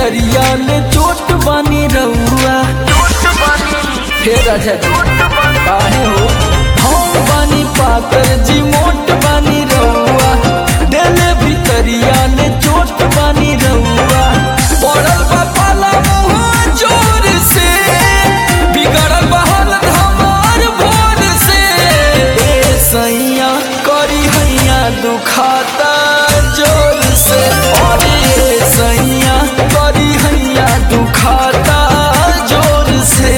भीतरिया ले चोट बानी रउआ हे राजा जी काहे हो हम बानी पातर जी मोट बानी रउआ दिले भीतरिया ले चोट बानी रउआ पड़ल बा पाला मुँह जोर से बिगड़ल बा हालत हमार भोर से ए सैया करी हैया दुखाता जोर से अरे ए सैया करी हैया दुखाता जोर से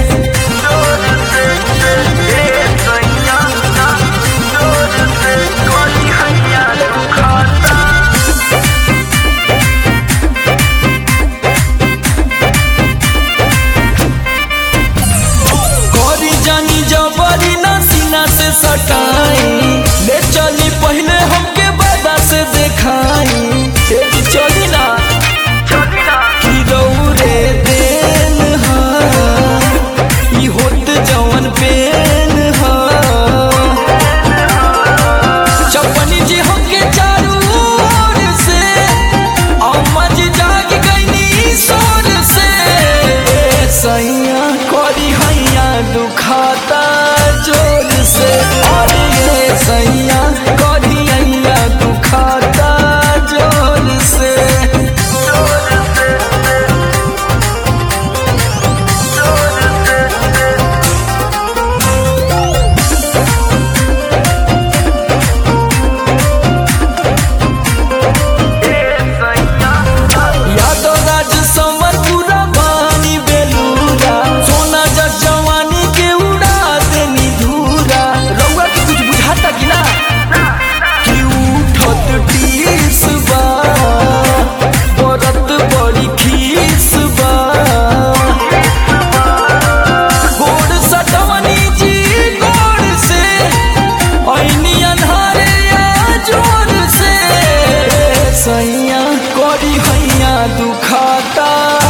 करी जानी जबरी ना सीना से सटाई ले चली पहले हमके बाबा से देखाई ए जी चली ना कि दौरे देन हा ई होत जवन पेन हा चपनी जी हमके चारू ओर से अम्मा जी जाग गईनी सोर से ए सैया करी हैया दुखाता जोर से अरे ए सैया करी हैया दुखाता जोर से यादव राज समर पूरा बानी बेलूरा सोना जग जवानी के उड़ा देनी धूरा रउआ के कुछ बुझाता कि ना कि उठत टीस बा बरत बड़ी खीस बा गोड़ सटवनी जी गोड़ से ऐनी अन्हारे या जोर से सैया करी हैया दुखाता